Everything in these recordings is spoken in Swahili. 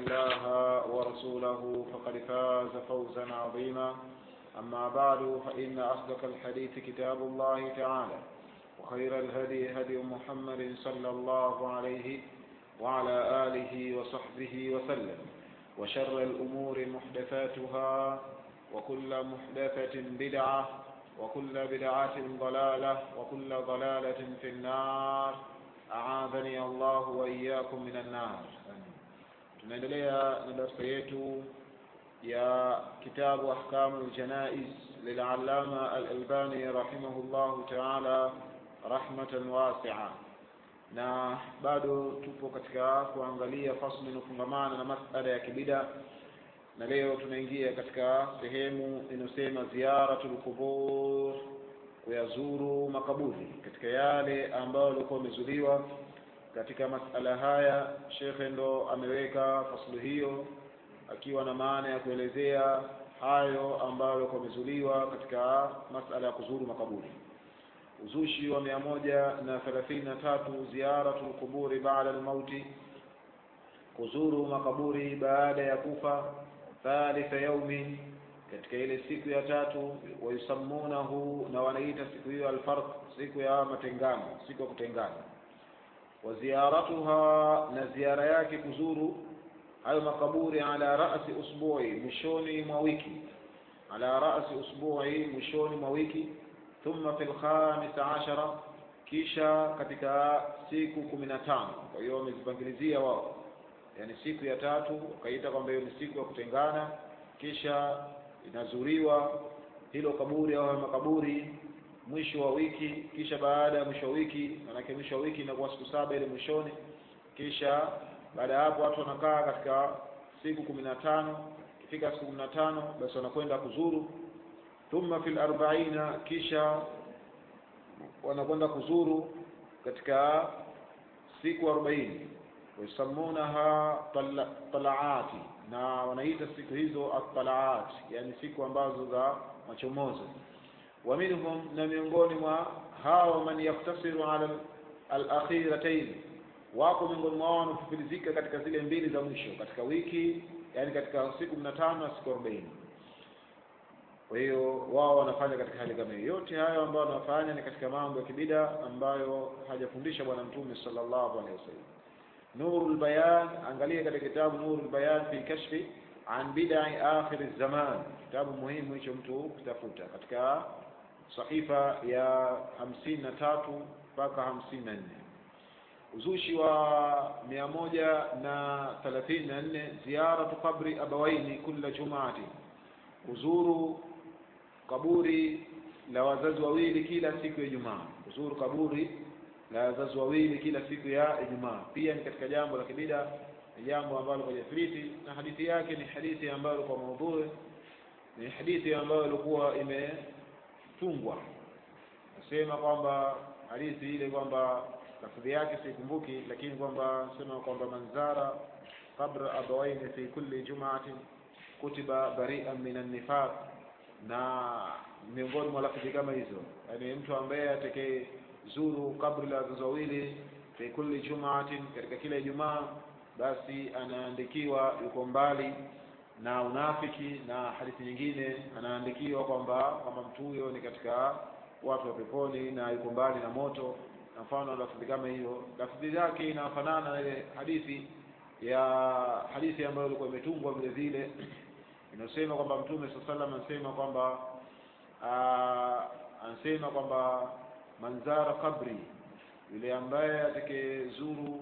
الله ورسوله فقد فاز فوزا عظيما أما بعد فإن أصدق الحديث كتاب الله تعالى وخير الهدي هدي محمد صلى الله عليه وعلى آله وصحبه وسلم وشر الأمور محدثاتها وكل محدثة بدعة وكل بدعة ضلالة وكل ضلالة في النار أعاذني الله وإياكم من النار tunaendelea na darasa yetu ya kitabu ahkamu ljanaiz lilalama alalbani rahimahullahu taala rahmatan wasia na bado tupo katika kuangalia fasli inafungamana na masala ya kibida na leo tunaingia katika sehemu inayosema ziyaratul qubur kuyazuru makaburi katika yale ambayo yalikuwa yamezuliwa katika masala haya shekhe ndo ameweka fasulu hiyo akiwa na maana ya kuelezea hayo ambayo yalikuwa yamezuliwa katika masala ya kuzuru makaburi uzushi wa mia moja na thelathini na tatu ziyaratu lquburi baada lmauti kuzuru makaburi baada ya kufa thalitha yaumin katika ile siku ya tatu wayusammunahu na wanaita siku hiyo alfarq siku ya matengano siku ya kutengana wa ziyaratuha na ziara yake kuzuru hayo makaburi ala rasi usbui mwishoni mwa wiki ala rasi usbui mwishoni mwa wiki thumma fi lkhamisa ashara kisha katika siku kumi na tano kwa hiyo wamezipangilizia wao yani siku ya tatu wakaita kwamba hiyo ni siku ya kutengana kisha inazuriwa hilo kaburi au makaburi mwisho wa wiki kisha baada ya mwisho wa wiki manake mwisho wa wiki inakuwa siku saba ile mwishoni kisha baada ya hapo watu wanakaa katika siku kumi na tano ikifika siku kumi na tano basi wanakwenda kuzuru thumma fil arbaina kisha wanakwenda kuzuru katika siku arobaini wayusammunaha talaati na wanaita siku hizo atalaat yani siku ambazo za machomozo wa minhum na miongoni mwa hao man yaktasiru ala alakhiratain wako miongoni mwao wanaofupilizika katika zile mbili za mwisho katika wiki yani katika siku kumi na tano na siku arobaini kwa hiyo wao wanafanya katika hali kama hiyo yote hayo ambayo wanafanya ni katika mambo ya kibida ambayo hajafundisha bwana mtume sallallahu alaihi wasallam nurul bayan angalia katika kitabu nurul bayan fi kashfi an bid'i akhir zaman kitabu muhimu hicho mtu kutafuta katika sahifa ya hamsini na tatu mpaka hamsini na nne uzushi wa mia moja na thelathini na nne ziyaratu qabri abawaini kula jumaati kuzuru kaburi la wazazi wawili kila siku ya Ijumaa kuzuru kaburi la wazazi wawili kila siku ya Ijumaa pia ni katika jambo la kibida ni jambo ambalo kwa jathibiti na hadithi yake ni hadithi ambayo kwa maudhui ni hadithi ambayo ilikuwa imetungwa nasema kwamba hadithi ile kwamba lafudhi yake sikumbuki lakini kwamba sema kwamba manzara qabra abawaini fi kulli jumaatin kutiba bari'an min an-nifaq na miongoni mwa lafudhi kama hizo yani mtu ambaye atekee zuru kabri la wazazi wawili fi kulli jumaatin katika kila Ijumaa basi anaandikiwa yuko mbali na unafiki na hadithi nyingine anaandikiwa kwamba kwamba mtu huyo ni katika watu wa peponi na yuko mbali na moto na mfano lafudhi kama hiyo lafudhi yake inafanana na ile hadithi ya hadithi ambayo ilikuwa imetungwa vile vile inasema kwamba mtume saa salam anasema kwamba anasema kwamba manzara kabri yule ambaye atake-zuru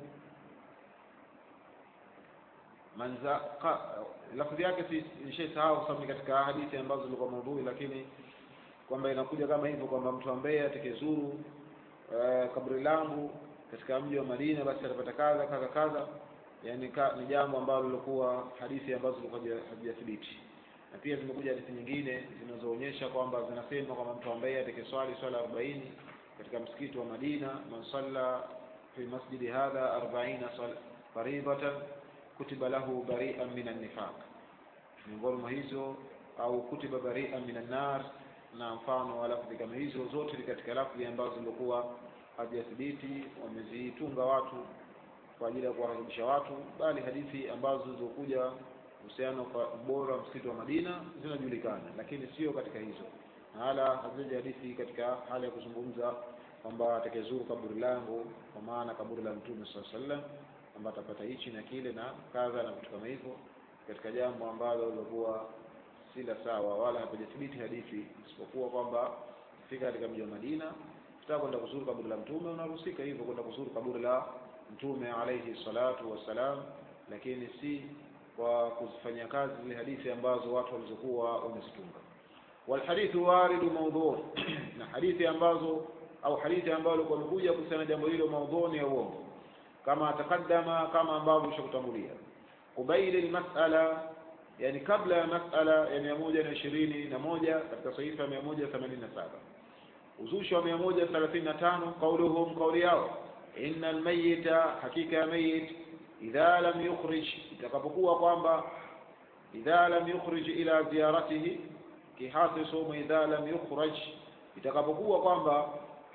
manza lafudhi yake si nishaisahau kwa sababu ni katika hadithi ambazo zilikuwa maudhui lakini kwamba inakuja kama hivyo kwamba mtu ambaye atake-zuru uh, kabri langu katika mji wa Madina basi atapata kadha kadha kadha yani ka, ni jambo ambalo lilikuwa hadithi ambazo zilikuwa hazijathibiti na pia zimekuja hadithi nyingine zinazoonyesha kwamba zinasema kwamba mtu ambaye atakeswali swala arobaini katika msikiti wa Madina man salla fi masjidi hadha arbaina faridatan kutiba lahu bari'an min an-nifaq miongoni mwa hizo au kutiba bari'an min an-nar na mfano wa lafzi kama hizo zote ni katika lafzi ambazo zilikuwa hazijathibiti wamezitunga watu kwa ajili ya kuwarakibisha watu bali hadithi ambazo zilizokuja kuhusiana kwa ubora wa msikiti wa Madina zinajulikana lakini sio katika hizo na wala haziji hadithi katika hali ya kuzungumza kwamba atakayezuru kaburi langu kwa maana kaburi la mtume sallallahu alaihi wasallam kwamba atapata hichi na kile na kadha na vitu kama hivyo katika jambo ambalo lilikuwa si la sawa wala hapajathibiti hadithi isipokuwa kwamba fika katika mji wa Madina ukitaka kwenda kuzuru kaburi la mtume unaruhusika hivyo kwenda kuzuru kaburi la mtume alayhi salatu wassalam lakini si kwa kuzifanyia kazi zile hadithi ambazo watu walizokuwa wamezitunga walhadithu waridu maudhu na hadithi ambazo au hadithi ambazo kwa kuja kuhusiana jambo hilo maudhuni ya uongo kama takaddama kama ambavyo ushakutangulia kubaili almas'ala yani kabla ya mas'ala ya mia moja na ishirini na moja katika sahifa ya mia moja themanini na saba uzushi wa mia moja thelathini na tano qauluhum kauli yao inna almayita hakika ya mayit idha lam yukhrij itakapokuwa kwamba idha lam yukhrij ila ziyaratihi kihasi somo idha lam yukhraj itakapokuwa kwamba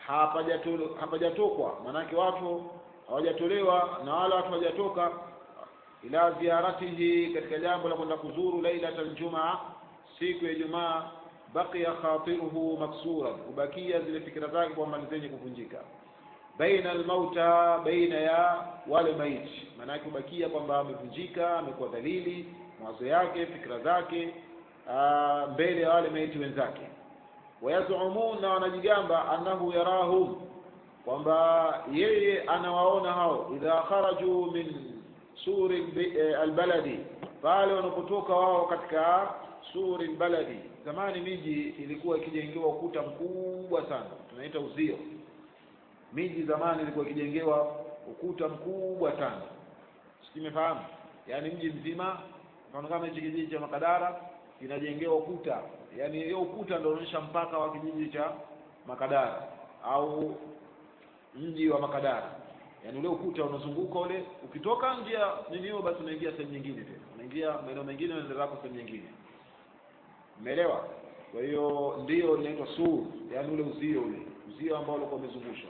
hapajatokwa maanake watu hawajatolewa na wala watu hawajatoka ila ziyaratihi katika jambo la kwenda kuzuru lailatal jumaa siku ya Ijumaa baqiya khatiruhu maksura kubakia zile fikira zake kwamba ni zenye kuvunjika baina almauta baina ya wale maiti maana yake kubakia kwamba amevunjika amekuwa dhalili mawazo yake fikra zake aa, mbele ya wale maiti wenzake wayazumun na wanajigamba annahu yarahum kwamba yeye anawaona hao idha kharaju min suri albaladi pale wanapotoka wao katika suri albaladi zamani miji ilikuwa ikijengewa ukuta mkubwa sana tunaita uzio miji zamani ilikuwa ikijengewa ukuta mkubwa sana simefahamu yaani mji mzima mfano kama hichi kijiji cha Makadara kinajengewa ukuta yaani hiyo ukuta ndio unaonyesha mpaka wa kijiji cha Makadara au mji wa Makadara yaani ule ukuta unazunguka ule ukitoka nje ya nini hiyo basi unaingia sehemu nyingine tena unaingia maeneo mengine unaenda zako sehemu nyingine umeelewa kwa hiyo ndio inaitwa sur yaani ule uzio ule uzio ambao ulikuwa umezungushwa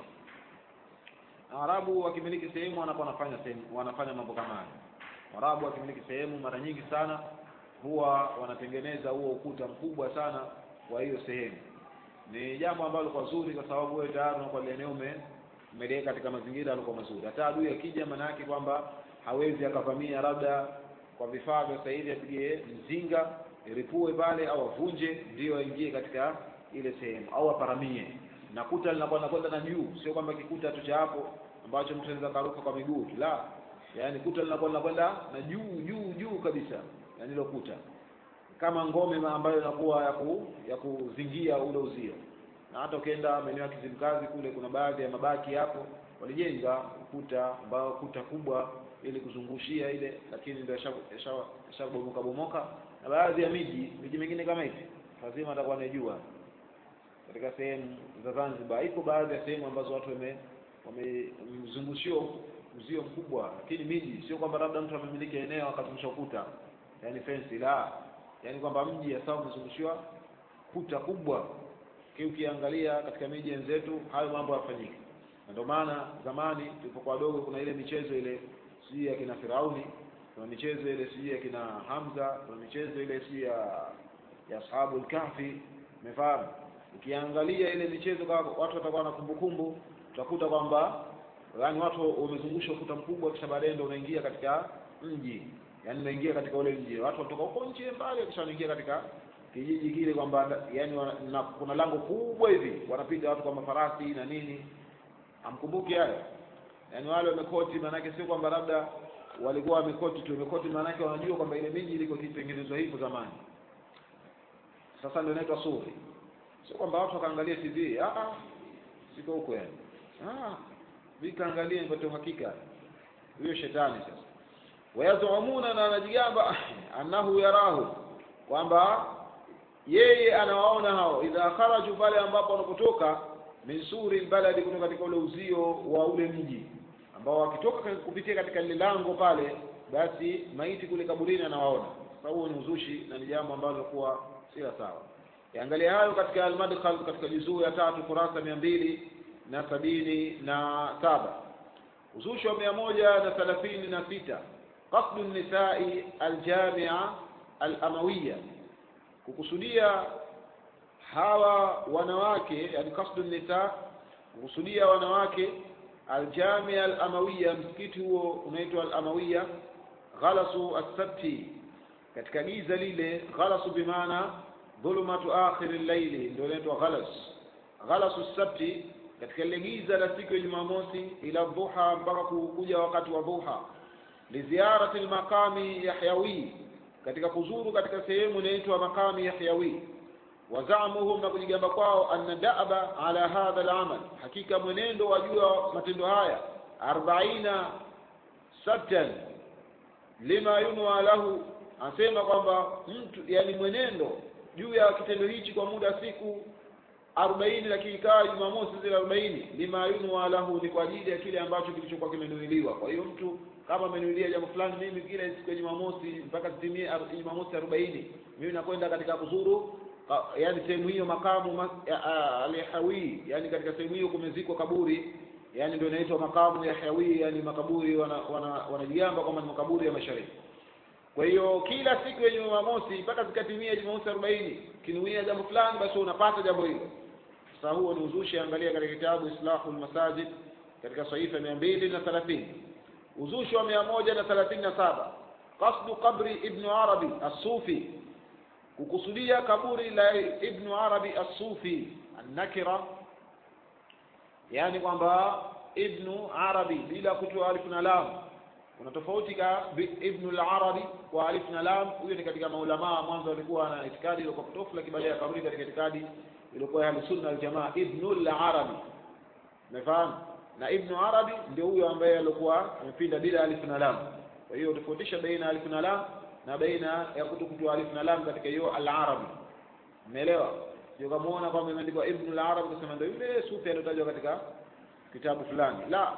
Arabu wakimiliki sehemu wanakuwa wanafanya sehemu wanafanya mambo kama hayo Arabu wakimiliki sehemu mara nyingi sana huwa wanatengeneza huo ukuta mkubwa sana wa hiyo sehemu ni jambo ambalo kwa zuri kwa sababu wewe tayari unakuwa eneo ume umeliweka katika mazingira yalikuwa mazuri hata adui akija maana yake kwamba hawezi akavamia labda kwa vifaa vya sasa hivi apige mzinga iripue pale au avunje ndio aingie katika ile sehemu au aparamie na kuta linakuwa linakwenda na juu sio kwamba kikuta tu cha hapo ambacho mtu anaweza karuka kwa miguu tu la yani kuta linakuwa linakwenda na juu juu juu kabisa yani ile kuta kama ngome ambayo inakuwa ya ku, ya kuzingia ule uzio na hata ukienda maeneo ya Kizimkazi kule kuna baadhi ya mabaki hapo walijenga ukuta ambao kuta kubwa ili kuzungushia ile lakini ndio yashabomoka bomoka na baadhi ya miji miji mingine kama hivi lazima atakuwa anajua katika sehemu za Zanzibar iko baadhi ya sehemu ambazo watu wame wamezungushiwa uzio mkubwa lakini miji sio kwamba labda mtu amemiliki eneo akazungusha ukuta yani fence la yani kwamba mji hasa umezungushiwa kuta kubwa ukiangalia katika miji yenzetu hayo mambo yafanyike na ndio maana zamani tulipokuwa wadogo kuna ile michezo ile sijui ya kina Firauni kuna michezo ile sijui ya kina Hamza kuna michezo ile sijui ya ya ashabul kahfi umefahamu ukiangalia ile michezo kama watu watakuwa na kumbukumbu utakuta kwamba yani watu wamezungusha ukuta mkubwa kisha baadaye ndio unaingia katika mji yani unaingia katika ule mji watu wanatoka huko nje mbali kisha wanaingia katika kijiji kile kwamba yani na, kuna lango kubwa hivi wanapita watu kwa mafarasi na nini amkumbuki hayo yani wale wamekoti maanake sio kwamba labda walikuwa wamekoti tu wamekoti maanake wanajua kwamba ile miji ilikuwa ikitengenezwa hivyo zamani sasa ndio inaitwa suri sio kwamba watu wakaangalia TV ah ah siko huko yani ah vikaangalia nipate uhakika huyo shetani sasa wayazumuna na anajigamba annahu yarahu kwamba yeye anawaona hao idha kharaju pale ambapo wanapotoka min suri baladi kutoka katika ule uzio wa ule mji ambao wakitoka kupitia katika lile lango pale basi maiti kule kaburini anawaona sababu ni uzushi na ni jambo ambalo lilikuwa si sawa yaangalia hayo katika al-madkhal katika juzuu ya tatu kurasa mia mbili na sabini na saba uzushi wa mia moja na thelathini na sita qasdu nisai aljamia alamawiya kukusudia hawa wanawake yani qasdu nisa kukusudia wanawake aljamia alamawiya msikiti huo unaitwa alamawiya ghalasu assabti katika giza lile ghalasu bimaana dhulumatu akhiri llaili ndio inaitwa ghalas ghalasu sabti katika lile giza la siku ya jumamosi ila dhuha mpaka kuja wakati wa dhuha liziarati lmaqami yahyawi katika kuzuru katika sehemu inaitwa maqami yahyawi wazamuhum na kujigamba kwao anna daba ala hadha alamal hakika mwenendo wa juu ya matendo haya arbaina sabtan lima yunwa lahu anasema kwamba mtu yani mwenendo juu ya kitendo hichi kwa muda siku arobaini lakini ikawa jumamosi zile arobaini lima yunwa lahu ni kwa ajili ya kile ambacho kilichokuwa kimenuiliwa kwa hiyo mtu kama amenuilia jambo fulani mimi kila siku ya jumamosi mpaka zitimie jumamosi arobaini mimi nakwenda katika kuzuru yani sehemu hiyo makamu alhawi yani katika sehemu hiyo kumezikwa kaburi yani ndio inaitwa makamu ya hawi yani makaburi wanajigamba wana, wana kwamba ni makaburi ya mashariki kwa hiyo kila siku ya jumamosi mpaka zikatimia jumamosi arobaini kinuia jambo fulani basi unapata jambo hilo sasa huo ni uzushi angalia katika kitabu islahu lmasajid katika sahifa mia mbili na thelathini uzushi wa mia moja na thelathini na saba qasdu qabri ibnu arabi assufi kukusudia kaburi la ibnu arabi assufi annakira yani kwamba ibnu arabi bila kutoa alifu na lam kuna tofauti ka ibnu al-arabi kwa alif na lam huyo ni katika maulamaa mwanzo walikuwa na itikadi iliyokuwa potofu lakini baadaye akarudi katika itikadi iliyokuwa ya sunna wal jamaa ibnu al-arabi umefahamu na ibnu arabi ndio huyo ambaye alikuwa amepinda bila alif na lam kwa hiyo tofautisha baina alif na lam na baina ya kutokutoa alif na lam katika hiyo al-arabi umeelewa ndio kamaona kwamba imeandikwa ibnu al-arabi kusema ndio yule sufi aliyotajwa katika kitabu fulani la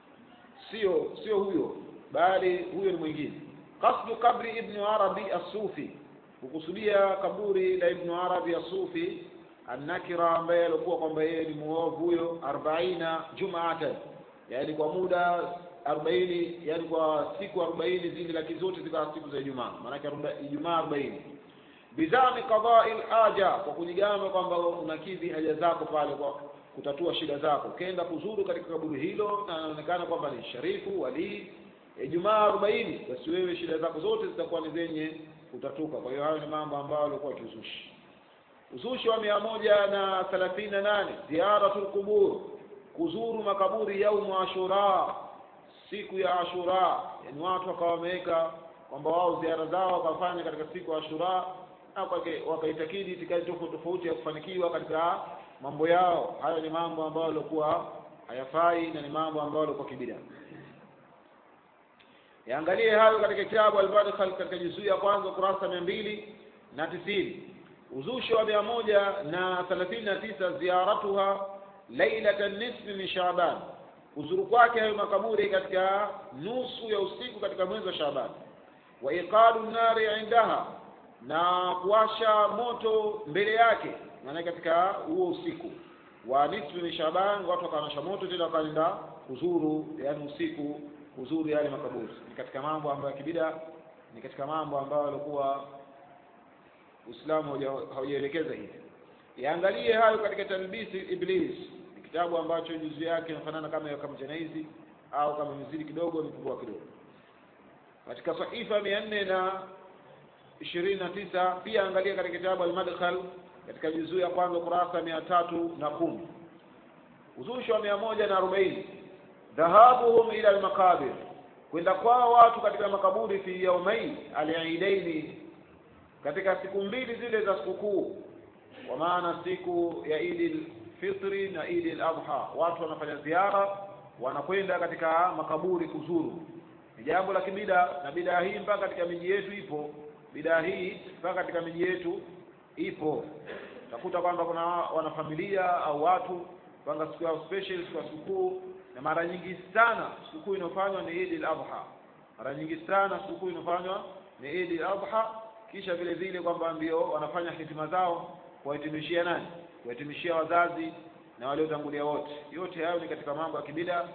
sio sio huyo bali huyo ni mwingine qasdu kabri ibnu arabi as-sufi kukusudia kaburi la ibnu arabi as-sufi annakira ambaye alikuwa kwamba yeye ni muovu huyo arbaina jumaatan yani kwa muda arobaini yani kwa siku arobaini zile laki zote zikawa siku za ijumaa maanake ijumaa arobaini bizami qadai haja kwa kujigamba kwamba unakidhi haja zako pale kwa kutatua shida zako ukaenda kuzuru katika kaburi hilo na anaonekana kwamba ni sharifu walii Ijumaa arobaini basi wewe shida zako zote zitakuwa ni zenye kutatuka. Kwa hiyo hayo ni mambo ambayo alikuwa kiuzushi. Uzushi wa mia moja na thelathini na nane ziyaratul qubur, kuzuru makaburi yaumu Ashura, siku ya Ashura. Yani watu wakawa wameweka kwamba wao ziara zao wakafanya katika siku ya Ashura na wakaitakidi itikadi tofauti tofauti ya kufanikiwa katika mambo yao. Hayo ni mambo ambayo yalikuwa hayafai na ni mambo ambayo yalikuwa kibida yaangalie hayo katika kitabu al-Madkhal katika juzuu ya kwanza kurasa mia mbili na tisini uzushi wa mia moja na thelathini na tisa ziyaratuha lailata nisfi min Shaaban, kuzuru kwake hayo makaburi katika nusu ya usiku katika mwezi wa Shaaban, wa iqalu nari indaha, na kuwasha moto mbele yake, maana katika huo usiku wa nisfi min Shaaban watu wakawanasha moto tena wakaenda kuzuru, yani usiku kuzuru yale makaburi ni katika mambo ambayo kibida ni katika mambo ambayo alikuwa Uislamu haujaelekeza hivi yaangalie hayo katika talbisi iblis ni kitabu ambacho juzu yake inafanana kama ya kamjanaizi au kama mizidi kidogo mikubwa kidogo katika sahifa mia nne na ishirini na tisa pia angalia katika kitabu al-Madkhal katika juzuu ya kwanza kurasa mia tatu na kumi uzushi wa mia moja na arobaini dhahabuhum ila almaqabir, kwenda kwao watu katika makaburi fi yaumai aliidaini, katika siku mbili zile za sikukuu, kwa maana siku ya Idi Fitri na Idi al-Adha, watu wanafanya ziara, wanakwenda katika makaburi kuzuru. Ni jambo la kibida, na bidaa hii mpaka katika miji yetu ipo. Bidaa hii mpaka katika miji yetu ipo. Utakuta kwamba kuna wanafamilia au watu panga siku yao special, siku ya sikukuu na mara nyingi sana sikukuu inayofanywa ni Eid al-Adha. Mara nyingi sana sikukuu inayofanywa ni Eid al-Adha, kisha vile vile kwamba ndio wanafanya hitima zao kuwahitimishia nani? Kuwahitimishia wazazi na waliotangulia wote. Yote hayo ni katika mambo ya kibida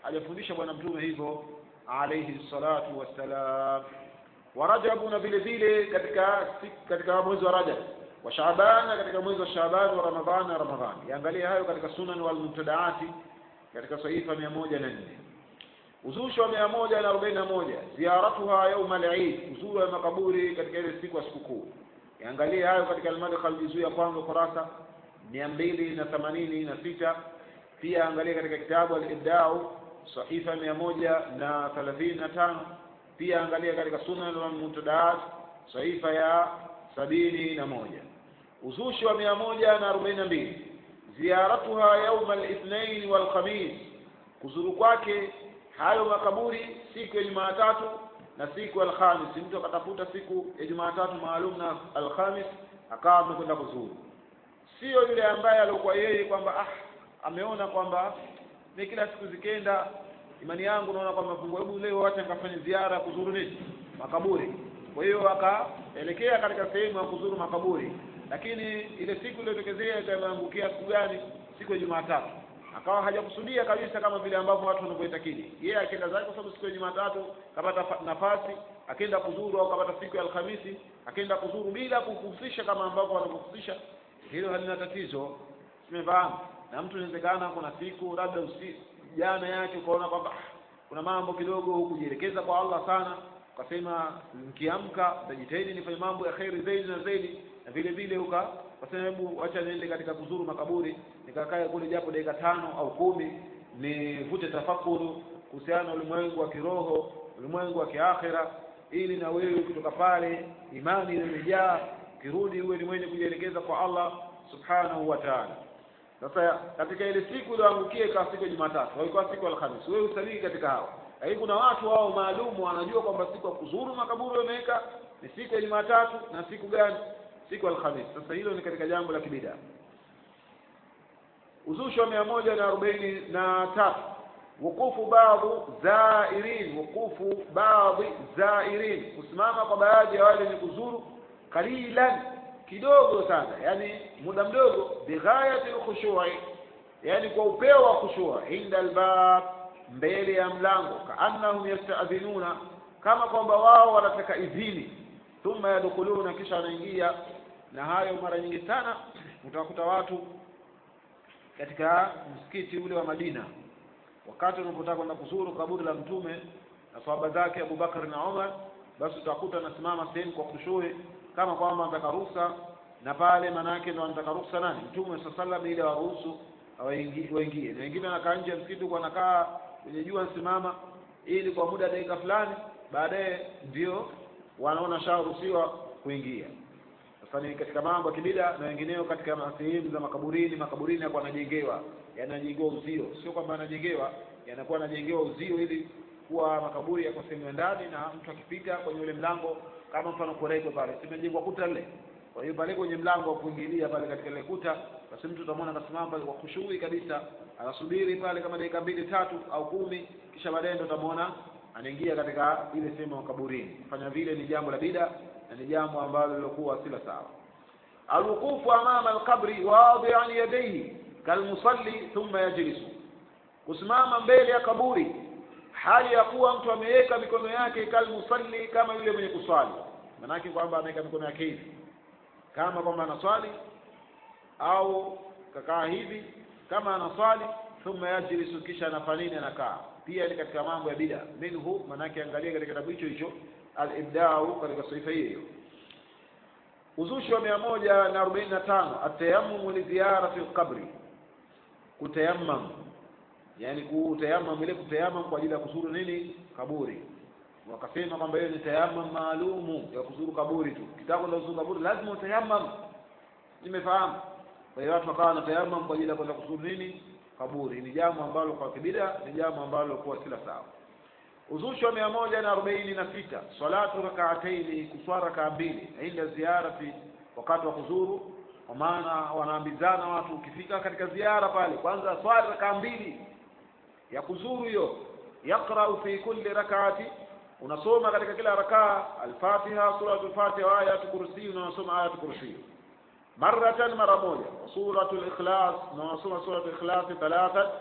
hajafundisha bwana mtume hivyo alayhi salatu wassalam wa rajabu na vile vile katika katika mwezi wa rajab wa shaaban na katika mwezi wa shaaban wa ramadhan na ramadhan yaangalia hayo katika sunan wal mubtadaati katika sahifa mia moja na nne uzushi wa mia moja na arobaini na moja ziaratuha yauma al-Eid uzuru wa makaburi katika ile siku ya sikukuu yaangalie hayo katika al-madkhal juzuu ya kwanza kurasa mia mbili na themanini na sita pia angalia katika kitabu al-Ibdau sahifa mia moja na thelathini na tano pia angalia katika sunan wal mubtadaat sahifa ya sabini na moja uzushi wa mia moja na arobaini na mbili ziaratuha yauma al-ithnain wal khamis kuzuru kwake hayo makaburi siku ya Jumatatu na siku ya Alhamis. Mtu akatafuta siku ya Jumatatu maalum na Alhamis akawa amekwenda kuzuru, sio yule ambaye alikuwa yeye kwamba ah, ameona kwamba ni kila siku zikenda, imani yangu naona kwamba fungu, hebu leo acha nikafanye ziara kuzuru nini makaburi. Kwa hiyo akaelekea katika sehemu ya kuzuru makaburi, lakini ile siku iliyotokezea ikaangukia siku gani? Siku ya Jumatatu akawa hajakusudia kabisa kama vile ambavyo watu wanavyoitakidi yeye akaenda zake kwa sababu siku ya Jumatatu kapata nafasi akaenda kuzuru au kapata siku ya Alhamisi akaenda kuzuru bila kuhusisha kama ambavyo wanavyohusisha hilo halina tatizo tumefahamu na mtu inawezekana kuna siku labda usi jana yake ukaona kwamba kuna mambo kidogo hukujielekeza kwa Allah sana ukasema nikiamka nitajitahidi nifanye mambo ya kheri zaidi na zaidi na vile vile uka kasema hebu acha niende katika kuzuru makaburi nikakae kule japo dakika tano au kumi nivute tafakuru kuhusiana na ulimwengu wa kiroho ulimwengu wa kiakhira ili na wewe kutoka pale imani imejaa kirudi uwe ni mwenye kujielekeza kwa Allah subhanahu wa ta'ala sasa katika ile siku iliyoangukia ikawa siku ya Jumatatu au ikawa siku ya Alhamisi wewe usalii katika hao lakini kuna watu wao maalumu wanajua kwamba siku ya kuzuru makaburi wameweka ni siku ya Jumatatu na siku gani siku Alhamisi. Sasa hilo ni katika jambo la kibida. Uzushi wa mia moja na arobaini na tatu wukufu baadhi zairin, wukufu baadhi zairin, kusimama kwa baadhi ya wale wenye kuzuru kalilan, kidogo sana, yani muda mdogo, bighayati lkhushui, yani kwa upeo wa khushua, inda albab, mbele ya mlango, kaannahum yastadhinuna, kama kwamba wao wanataka idhini thumma yadkhuluna, kisha wanaingia. Na hayo mara nyingi sana utawakuta watu katika msikiti ule wa Madina, wakati unapotaka kwenda kuzuru kaburi la Mtume na sahaba zake Abu Bakar na Umar, basi utakuta anasimama sehemu kwa kushui kama kwamba anataka ruhusa, na pale manake ndo anataka ruhusa nani? Mtume sallallahu alaihi wasallam, ili waruhusu waingie, na wengine wanakaa nje ya msikiti huko, wanakaa kwenye jua nsimama, ili kwa muda dakika fulani, baadaye ndio wanaona sharuhusiwa kuingia. Sasa ni katika mambo ya kibida na wengineo katika sehemu za makaburini. Makaburini yako yanajengewa, yanajengewa uzio, sio kwamba yanajengewa, yanakuwa yanajengewa uzio ili kuwa makaburi yako sehemu ya ndani, na mtu akipita kwenye ule mlango, kama mfano koreko pale, simejengwa kuta lile. Kwa hiyo pale kwenye mlango wa kuingilia pale katika ile kuta, basi mtu utamwona akasimama pale kwa kushughuli kabisa, anasubiri pale kama dakika mbili tatu au kumi, kisha baadaye ndo utamwona anaingia katika ile sehemu ya kaburini. Kufanya vile ni jambo la bida na ni jambo ambalo lilokuwa sila sawa. Alwuqufu amama alqabri wadi'an yadayhi kalmusalli thumma yajlisu, kusimama mbele ya kaburi hali ya kuwa mtu ameweka mikono yake kalmusalli, kama yule mwenye kuswali. Maanake kwamba ameweka mikono yake hivi kama kwamba anaswali, au kakaa hivi kama anaswali, thumma yajlisu, kisha anafanya nini? Anakaa pia ni katika mambo ya bida minhu, manake angalia katika kitabu hicho hicho al-ibdau katika sifa hiyo. Uzushi wa mia moja na arobaini na tano atayammum li ziyarati al-qabri, kutayammam, yani kutayammam, ile kutayammam kwa ajili ya kuzuru nini kaburi. Wakasema kwamba hiyo ni tayammum maalumu ya kuzuru kaburi tu, kitako la kuzuru kaburi lazima utayammam. Nimefahamu. Kwa hiyo watu wakawa na tayammum kwa ajili ya kwenda kuzuru nini kaburi ni jambo ambalo kwa kibida ni jambo ambalo kuwa sila sawa. Uzushi wa mia moja na arobaini na sita salatu rakaataini, kuswara rakaa mbili inda ziyarati, wakati wa kuzuru. Kwa maana wanaambizana watu, ukifika katika ziara pale, kwanza swali rakaa mbili ya kuzuru hiyo. Yaqrau fi kulli rakaati, unasoma katika kila rakaa Alfatiha, suratul Fatiha wa ayatul kursi, unasoma ayatul kursi maratan mara moja, wa suratul ikhlas, na unasoma suratul ikhlas thalathan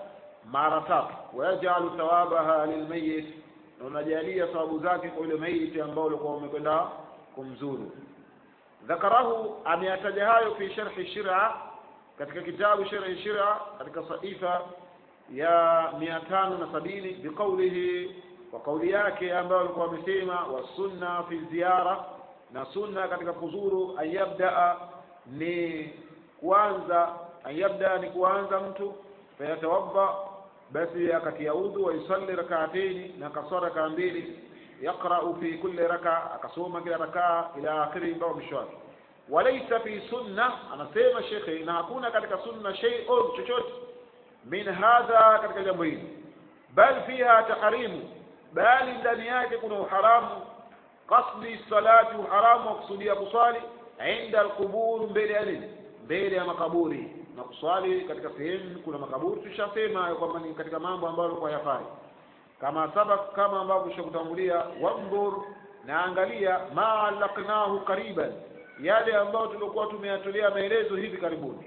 mara tatu wayajalu thawabaha lilmayit na unajalia thawabu zake kwa yule maiti ambao ulikuwa umekwenda kumzuru ذكره ameyataja hayo fi sharhi shira katika kitabu sharhi shira katika saifa ya mia tano na sabini biqaulihi kwa kauli yake ambayo alikuwa amesema wasunna fi ziyara na sunna katika kuzuru ayabdaa ni kuanza ayabda ni kuanza mtu fayatawadda basi akatia udhu wa yusalli rak'atayn na kasara raka mbili yaqra'u fi kulli raka akasoma kila rakaa ila akhiri mpaka mwisho wake walaysa fi sunna anasema shekhe na hakuna katika sunna shay'un chochote min hadha katika jambo hili bal fiha tahrimu bali ndani yake kuna uharamu qasdi salati uharamu wa kusudia kuswali inda alqubur mbele ya nini mbele ya makaburi na kuswali katika sehemu kuna makaburi tushasema kwamba ni katika mambo ambayo yalikuwa yafai kama sabak kama ambavyo tushakutangulia wandhur na angalia ma alaqnahu qariban yale ambayo tulikuwa tumeyatolea maelezo hivi karibuni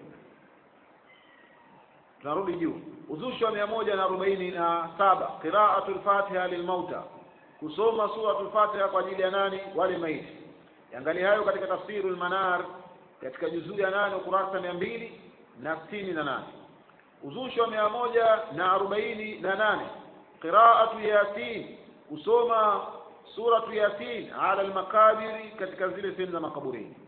tunarudi juu uzushi wa mia moja na arobaini na saba qiraatu lfatiha lilmauta kusoma suratu lfatiha kwa ajili ya nani wale maiti angalia hayo katika tafsiru lmanar katika juzuu ya nane ukurasa mia mbili na sitini na nane uzushi wa mia moja na arobaini na nane qiraatu yasin kusoma suratu yasin ala almakabiri katika zile sehemu za makaburini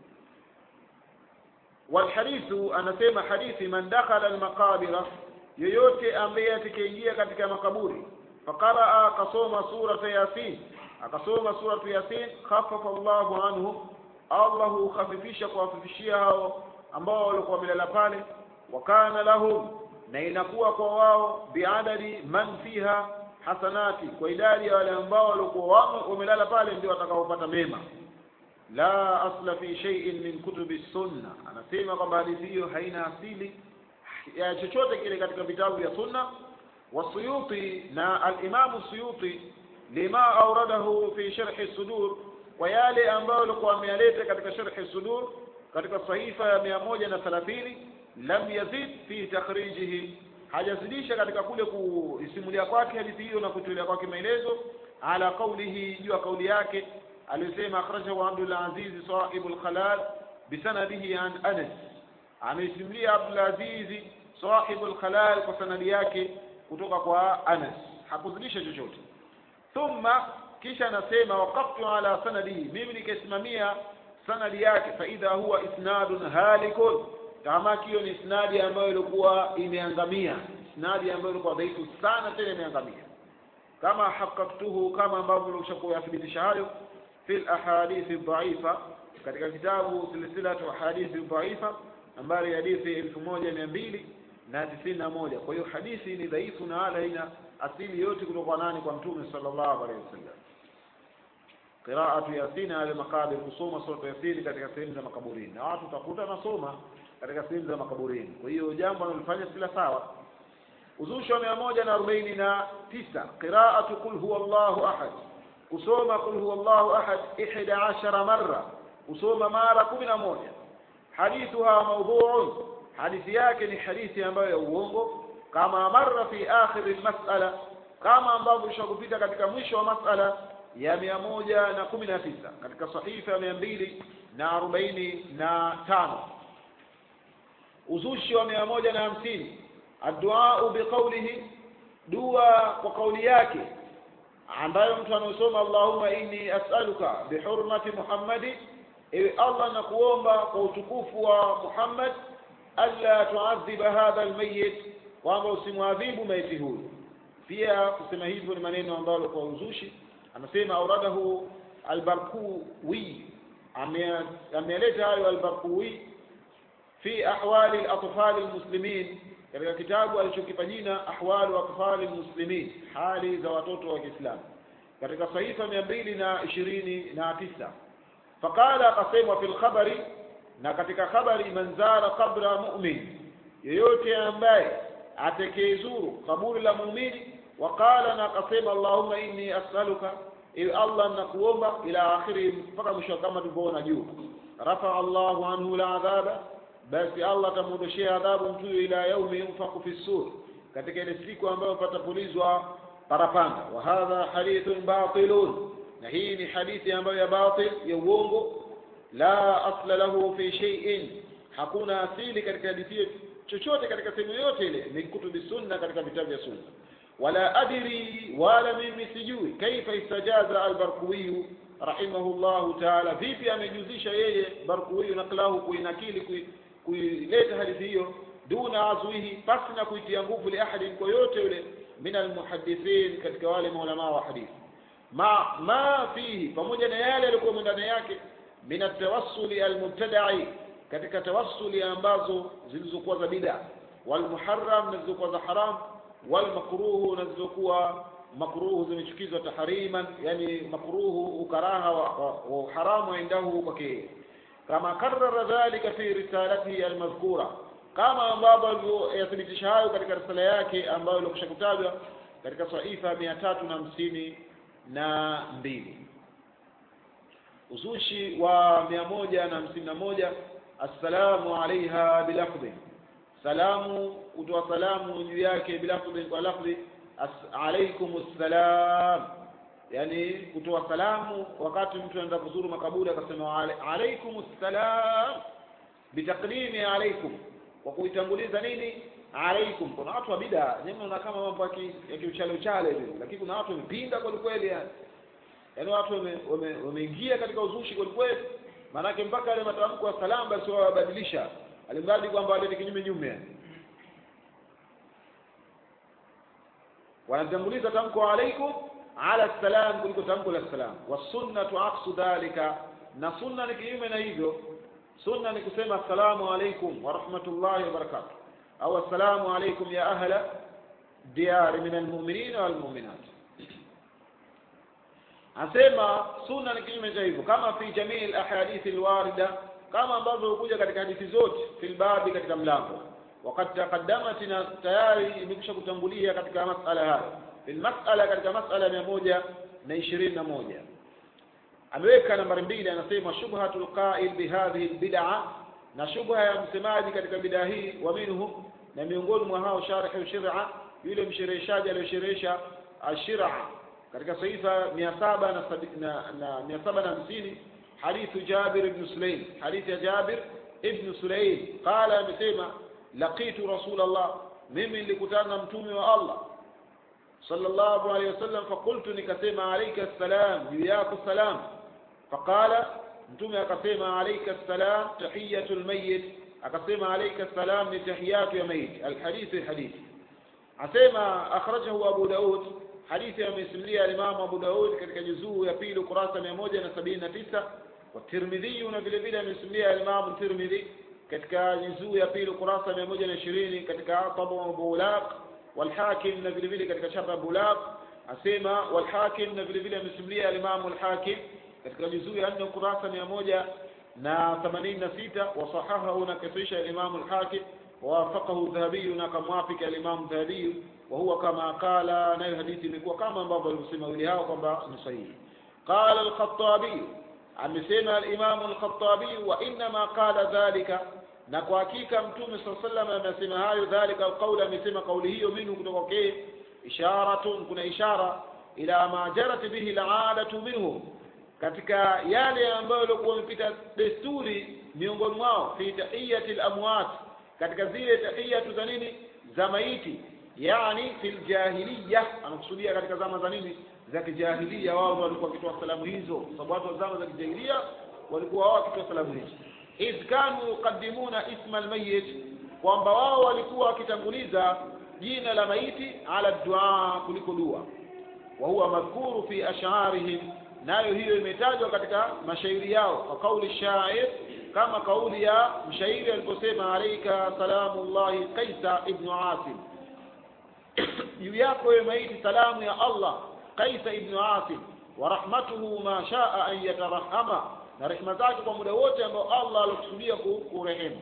walhadithu anasema hadithi man dakhala almaqabira yoyote ambaye atakayeingia katika makaburi faqaraa akasoma surata yasin akasoma suratu yasin khaffafa Allahu anhu Allah hukhafifisha kuwafifishia hao ambao walikuwa wamelala pale wakana lahum na inakuwa kwa wao biadadi man fiha hasanati kwa idadi ya wale ambao walikuwa wamelala pale ndio watakaopata mema la asla fi shay'in min kutubi sunna anasema kwamba hadithi hiyo haina asili ya chochote kile katika vitabu vya sunna wasuyuti na alimamu suyuti lima auradahu fi sharhi sudur kwa yale ambayo alikuwa ameyaleta katika sharhi sudur katika sahifa ya mia moja na thelathini lam yazid fi takhrijihi hajazidisha katika kule kuisimulia kwake hadithi hiyo na kutolea kwake maelezo ala qaulihi juu ya kauli yake aliyosema akhrajahu Abdul Aziz sahibu al-Khalal bisanadihi an Anas ameisimulia Abdul Aziz sahibu al-Khalal kwa sanadi yake kutoka kwa Anas hakuzidisha chochote thumma kisha anasema waqaftu ala sanadihi mimi nikaisimamia sanadi yake faidha huwa isnadun halikun kama hiyo ni isnadi ambayo ilikuwa imeangamia isnadi ambayo ilikuwa dhaifu sana tena imeangamia kama hakaktuhu kama ambavyo nilishakuathibitisha hayo fil ahadithi dhaifa katika kitabu silsilatu hadithi dhaifa nambari hadithi elfu moja mia mbili na tisini na moja kwa hiyo hadithi ni dhaifu na wala haina asili yote kutoka nani kwa mtume sallallahu alaihi wasallam qiraatu yasin ala maqabir kusoma sura yasin katika sehemu za makaburini na watu utakuta nasoma katika sehemu za makaburini kwa hiyo jambo analofanya sila sawa uzushi wa mia moja na arobaini na tisa qiraatu qul huwa llahu ahad kusoma qul huwa llahu ahad ihda ashara marra kusoma mara kumi na moja hadithuha maudhuun hadithi yake ni hadithi ambayo ya uongo kama marra fi akhiri lmasala kama ambavyo ishakupita katika mwisho wa masala ya mia moja na kumi na tisa katika sahifa ya mia mbili na arobaini na tano uzushi wa mia moja na hamsini adduau biqaulihi dua kwa kauli yake ambayo mtu anayosoma allahumma inni as'aluka bihurmati muhammadi ewe allah nakuomba kwa utukufu wa muhammad alla tuadhiba hadha almayit kwamba usimwadhibu maiti huyu pia kusema hivyo ni maneno ambayo kwa uzushi anasema auradahu albarkuwi ameleta hayo albarkuwi fi ahwali alatfali almuslimin katika kitabu alichokipa jina ahwalu atfali almuslimin hali za watoto wa Kiislamu katika sahifa mia mbili na ishirini na tisa faqala akasema fi lkhabari na katika khabari man zara qabra mu'min yeyote ambaye atakayezuru kaburi la muumini waqala na akasema allahumma inni as'aluka ili allah nakuomba ila akhiri mpaka mwisho kama tulivyoona juu rafa allahu anhu la adhaba basi allah atamuondoshea adhabu mtu ila yaumi yunfaku fi sur katika ile siku ambayo patapulizwa parapanda wa hadha hadithun batilun na hii ni hadithi ambayo ya batil ya uongo la asla lahu fi shay'in hakuna asili katika hadithi hiyo chochote katika sehemu yoyote ile min kutubi sunna katika vitabu vya sunna wala adri wala mimi sijui kaifa istajaza albarkuwiyu rahimahullahu taala vipi amejuzisha yeye barkuwiyu naklahu kuinakili kui- kuileta hadithi hiyo duna azwihi pasi na kuitia nguvu liahadin kwa yote yule min almuhadithin katika wale maulamaa wa hadithi ma ma fihi pamoja na yale yalikuwa ndani yake min atawassuli almubtada'i katika tawassuli ambazo zilizokuwa za bid'a walmuharram na zilizokuwa za haram walmakruhu na zilizokuwa makruhu zimechukizwa tahriman yani makruhu ukaraha wa, wa, wa uharamu indahu kwake kama karara dhalika fi risalatihi almadhkura kama ambavyo aliyothibitisha hayo katika risala yake ambayo ilikusha kutajwa katika saifa mia tatu na hamsini na mbili uzushi wa mia moja na hamsini na moja assalamu alaiha bilafdhi salamu kutoa salamu juu yake bilafdhi kwa lafdhi as- alaikum ssalam yani kutoa salamu wakati mtu anaenda kuzuru makaburi akasema "Ale- alaikum ssalam bitaqdimi alaikum kwa kuitanguliza nini alaikum kuna watu wa bida nyinyi mnaona kama mambo ya ki- ya kiuchale uchale hivi lakini kuna watu wamepinda kweli kweli yani yaani watu wame- wame- wameingia katika uzushi kweli kweli maanake mpaka yale matamko ya salamu basi wao wabadilisha alimradi kwamba walete kinyume nyume yani wanatanguliza tamko alaikum ala salam kuliko tamko la salam wasunnatu aksu dhalika na sunna ni kinyume na hivyo sunna ni kusema assalamu alaikum wa rahmatullahi wa barakatuh au assalamu alaikum ya ahla diyari min almu'minin wal mu'minat asema sunna ni kinyume cha hivyo kama fi jamii alahadithi alwarida kama ambavyo hukuja katika hadithi zote fil babi katika mlango وقد تقدمت na tayari imekwisha kutangulia katika masala hayo fil masala katika masala mia moja na ishirini na moja ameweka nambari mbili anasema shubhatul qail bihadhihi albid'a na shubha ya msemaji katika bid'a hii wa minhum na miongoni mwa hao sharh shir'a yule mshereheshaji aliyosherehesha ashira katika saifa mia saba na sabi- na na mia saba na hamsini hadithu Jabir ibn Sulaim hadithi ya Jabir ibn Sulaim qala amesema laqitu Rasulullah mimi nilikutana na mtume wa Allah sallallahu alayhi wasallam fakultu nikasema alayka salam juu yako salam faqala mtume akasema alayka salam tahiyatu almayyit akasema alayka salam ni tahiyatu ya mayit alhadith alhadith asema akhrajahu Abu Daud hadithi amesimulia Imam Abu Daud katika juzuu ya pili ukurasa 179 wa Tirmidhi na vile vile amesimulia Imam Tirmidhi katika juzuu ya pili ukurasa 120 katika Tabu Abu Ulaq والحاكم na vile vile katika chapa Bulaq asema والحاكم na vile vile amesimulia Imam al-Hakim katika juzuu ya 4 ukurasa 100 na 86 wasahahahu na kasisha Imam al-Hakim ووافقه الذهبي na kamwafika al-Imam Dhahabi وهو كما قال nayo hadithi imekuwa kama ambavyo alivyosema wili hao kwamba ni sahihi قال الخطابي amesema al-Imam al-Khattabi wa inma qala dhalika na kwa hakika mtume sallallahu alayhi wasallam amesema hayo dhalika alqaula amesema kauli hiyo minhu kutoka kwake isharatun kuna ishara ila ma jarat bihi al'adatu minhum katika yale ambayo yalikuwa yamepita desturi miongoni mwao fi tahiyati al-amwat katika zile tahiyatu za nini za maiti yani fil jahiliya anakusudia katika zama za nini za kijahilia wao ndio walikuwa wakitoa salamu hizo sababu watu wa zama za kijahilia walikuwa wao wakitoa salamu hizo idh kanu yuqaddimuna isma almayyit kwamba wao walikuwa wakitanguliza jina la maiti ala dua kuliko dua wa huwa madhkuru fi ash'arihim nayo hiyo imetajwa katika mashairi yao kwa kauli shair kama kauli ya mshairi aliposema alayka salamullahi qaisa ibn asim juu yako wewe maiti salamu ya Allah qaisa ibn asim wa rahmatuhu ma shaa an yatarahama na rehema zake kwa muda wote ambao Allah alikusudia kurehemu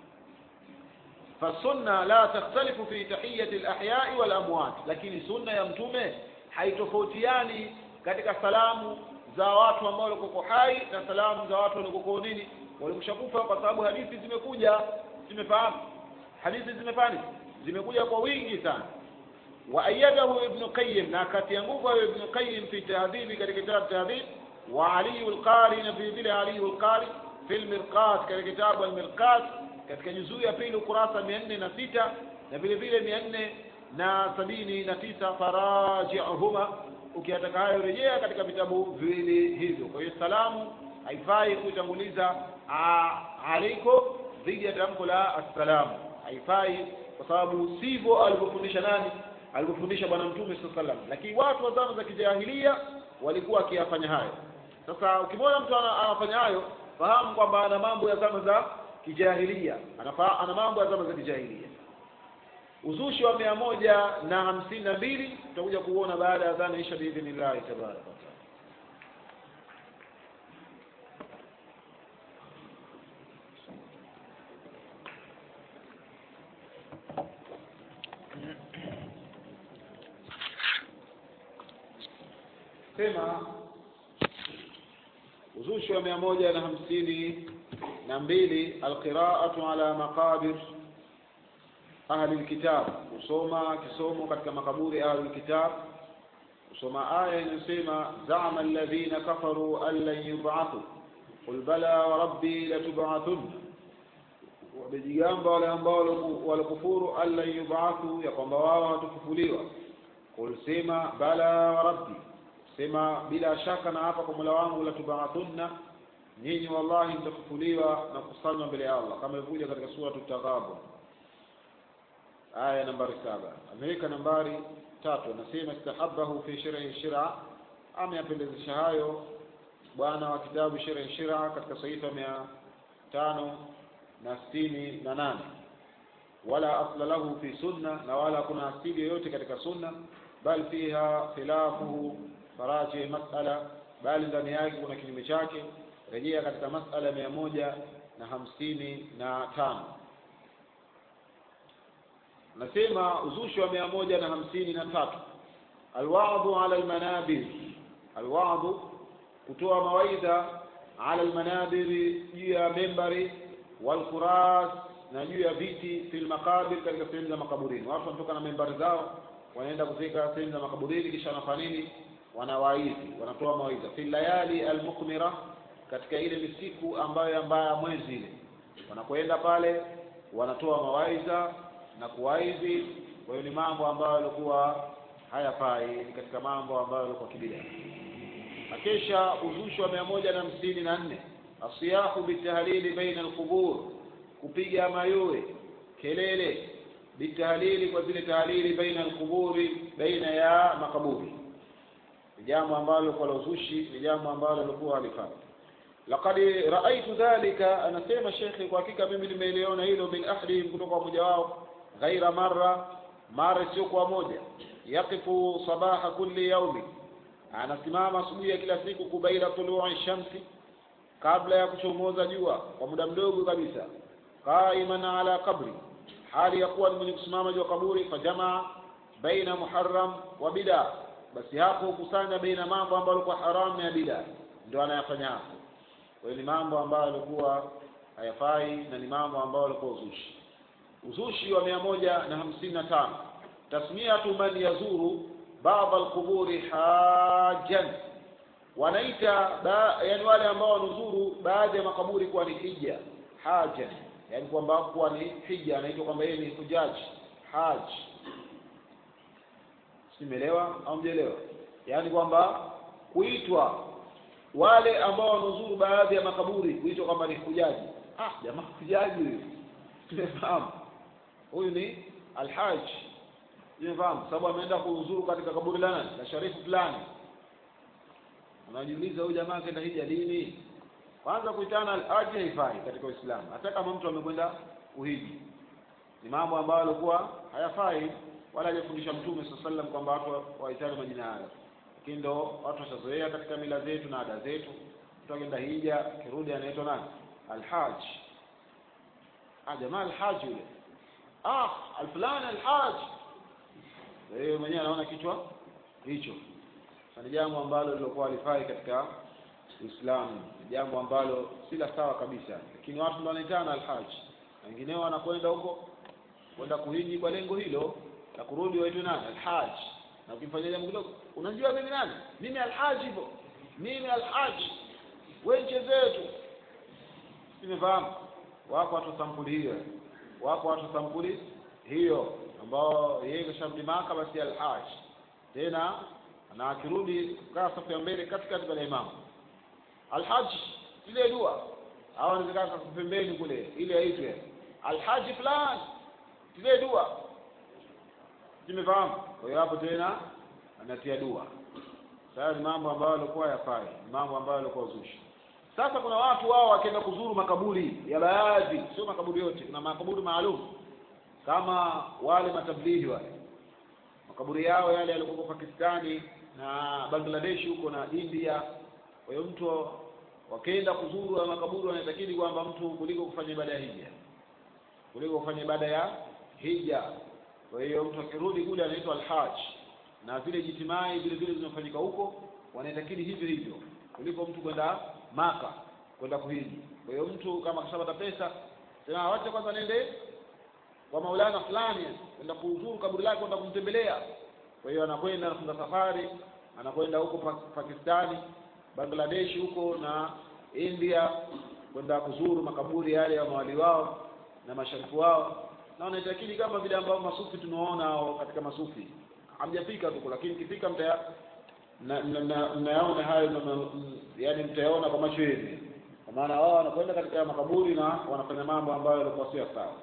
fasunna la takhtalifu fi tahiyati alahyai walamwat lakini sunna ya mtume haitofautiani katika salamu za watu ambao walikuwa hai na salamu za watu waliokuwa nini walikushakufa kwa sababu hadithi zimekuja zimefahamu hadithi zimefahamu zimekuja kwa wingi sana waayadahu ibnu qayim na akatia nguvu hayo ibnu qayim fi tahdhibi katika kitabu tahdhib wa aliyu lqari na vile vile aliyu lqari fi lmirqat katika kitabu almirqat katika juzuu ya pili ukurasa mia nne na sita na vile vile mia nne na sabini na tisa farajiuhuma ukiyataka hayo rejea katika vitabu viwili hivyo kwa hiyo salamu haifai kuitanguliza aliko dhidi ya tamko la assalamu haifai kwa sababu sivyo alivyofundisha nani alivyofundisha bwana mtume saa salam lakini watu wa zama za kijahilia walikuwa wakiyafanya hayo sasa ukimwona mtu ana- anafanya hayo fahamu kwamba ana mambo ya zama za kijahilia Anafa- ana mambo ya zama za kijahilia uzushi wa mia moja na hamsini na mbili tutakuja kuona baada ya dhana isha biidhnillahi tabaraka wataala sema uzushi wa mia moja na hamsini na mbili alqiraatu ala maqabir ahli lkitab kusoma kisomo katika makaburi ya ahli lkitab kusoma aya inayosema zama alladhina kafaru an lan yubathu qul bala wa rabbi latubathunna wamejigamba wale ambao waliku- walikufuru an lan yubathu ya kwamba wao hawatafufuliwa qul sema bala wa rabbi sema bila shaka na hapa kwa mola wangu latubathunna nyinyi wallahi mtafufuliwa na kukusanywa mbele ya allah kama ilivyokuja katika suratu taghabun aya nambari saba ameweka nambari tatu anasema istahabahu fi shirhi shira ameyapendezesha hayo bwana wa kitabu shirhi shira katika sahifa mia tano na sitini na nane wala asla lahu fi sunna na wala kuna asili yoyote katika sunna bal fiha khilafuhu faraji masala bali ndani yake kuna kinyume chake rejea katika masala mia moja na hamsini na tano nasema uzushi wa mia moja na hamsini na tatu alwadhu ala almanabir alwadhu kutoa mawaidha ala almanabiri juu ya membari walkuras na juu ya viti fi lmaqabir katika sehemu za makaburini watu wanatoka na membari zao wanaenda kufika sehemu za makaburini kisha wanafanya nini wanawaidhi wanatoa mawaidha fi layali almukmira katika ile misiku ambayo ambayo mwezi ile wanakwenda pale wanatoa mawaidha na kuwaidhi kwa hiyo ni mambo ambayo yalikuwa hayafai ni katika mambo ambayo yalikuwa kibida na kisha uzushi wa mia moja na hamsini na nne asiyahu bitahlili baina alqubur kupiga mayowe kelele bitahlili kwa zile tahlili baina alquburi baina ya makaburi ni jambo ambalo lilikuwa la uzushi ni jambo ambalo lilikuwa halifai laqad raaitu dhalika anasema shekhe kwa hakika mimi nimeliona hilo min ahdihim kutoka kwa mmoja wao ghaira marra mara sio kwa moja yaqifu sabaha kulli yaumi anasimama asubuhi ya kila siku kubaila tului shamsi kabla ya kuchomoza jua kwa muda mdogo kabisa qaiman ala qabri hali ya kuwa ni mwenye kusimama juu ya kaburi fajamaa baina muharram wa bida basi hapo hukusanya baina mambo ambayo yalikuwa haramu na ya bida ndio anayafanya hapo kwa hiyo ni mambo ambayo yalikuwa hayafai na ni mambo ambayo yalikuwa uzushi uzushi wa mia moja na hamsini na tano tasmiatu man yazuru baba alquburi hajan wanaita ba, yani wale ambao wanuzuru baadhi ya makaburi kuwa ni hija hajan yani kwamba kuwa ni hija anaitwa kwamba yeye ni hujaji haj simeelewa au mjelewa yaani kwamba kuitwa wale ambao wanuzuru baadhi ya makaburi kuitwa kwamba ni hujaji ah jamaa hujaji huyu tumefahamu huyu ni alhaj tumefahamu sababu ameenda kuzuru katika kaburi la nani la sharifu fulani unajiuliza huyu jamaa akaenda hija lini kwanza kuitana alhaji haifai katika uislamu hata kama mtu amekwenda kuhiji ni mambo ambayo alikuwa hayafai wala hajafundisha mtume saa sallam kwamba watu waitane majina hayo lakini ndo watu washazoea katika mila zetu na ada zetu mtu akienda hija kirudi anaitwa nani alhaj ah jamaa alhaj yule ah alfulani alhaj yeye mwenyewe anaona kichwa hicho ni jambo ambalo lilokuwa halifai katika Uislamu ni jambo ambalo si la sawa kabisa lakini watu ndio wanaitana alhaj wengineo wanakwenda huko kwenda kuhiji kwa lengo hilo la kurudi waitwe nani alhaj na ukimfanyia jambo kidogo unajua mimi nani mimi alhaji hivyo mimi alhaji we mchezee tu nimefahamu wako watu sampuli hiyo wako watu sampuli hiyo ambao yeye kasharudi maka basi alhaj tena na akirudi kaa safu ya mbele katikati pale imamu alhaji ile dua au anaweza kaa pembeni kule ile aitwe alhaji fulani ile dua zimefahamu kwa hiyo hapo tena anatia dua sasa ni mambo ambayo yalikuwa yafai mambo ambayo yalikuwa uzushi sasa kuna watu wao wakienda kuzuru makaburi ya baadhi sio makaburi yote kuna makaburi maalum kama wale matablighi wale makaburi yao yale yalikuwa Pakistani na Bangladesh huko na India kwa hiyo mtu wakienda kuzuru ya makaburi wanatakidi kwamba mtu kuliko kufanya ibada ya hija kuliko kufanya ibada ya hija kwa hiyo mtu akirudi kule anaitwa alhaj na vile jitimai vile vile zinafanyika huko wanaitakidi hivyo hivyo kuliko mtu kwenda maka kwenda kuhiji kwa hiyo mtu kama akishapata pesa sema wacha kwanza nende kwa maulana fulani kwenda kuzuru kaburi lake kwenda kumtembelea kwa hiyo anakwenda anafunga safari anakwenda huko Pakistani Bangladesh huko na India kwenda kuzuru makaburi yale ya mawali wao na masharifu wao na wanaitakidi kama vile ambao masufi tunaona katika masufi hamjafika huko lakini kifika mtaya mnayaona hayo yani mtayaona kwa macho yenu kwa maana wao wanakwenda katika makaburi na wanafanya mambo ambayo yalikuwa sio sawa